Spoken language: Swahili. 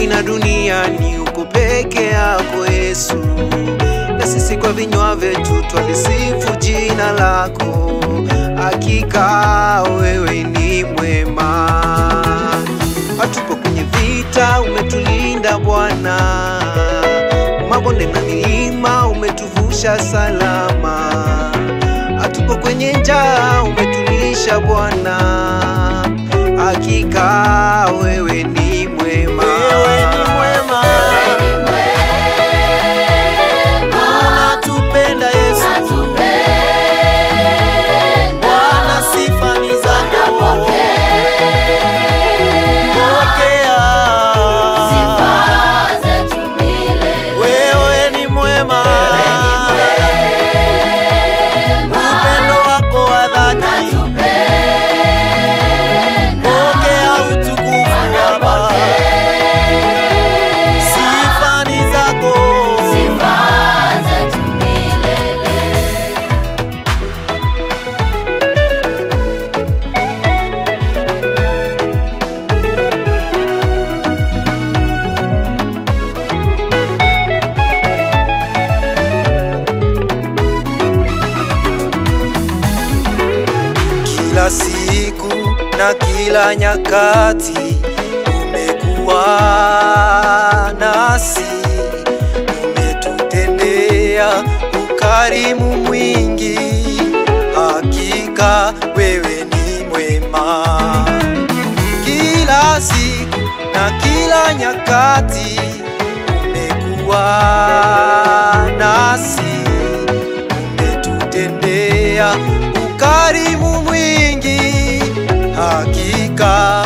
mbinguni na duniani uko peke yako Yesu, na sisi kwa vinywa vyetu twalisifu jina lako. Hakika wewe ni mwema, hatupo kwenye vita, umetulinda Bwana, mabonde na milima umetuvusha salama, hatupo kwenye njaa, umetulisha Bwana, hakika wewe ni mwema. Wewe ni mwema, unatupenda Yesu, Bwana, sifa ni zako. Pokea. Wewe ni mwema, upendo wako wa dhati. Pokea utukufu Baba, sifa ni zako. Kila siku na kila nyakati umekuwa nasi, umetutendea ukarimu mwingi. Hakika wewe ni mwema, kila siku na kila nyakati umekuwa nasi umetutendea ukarimu mwingi, hakika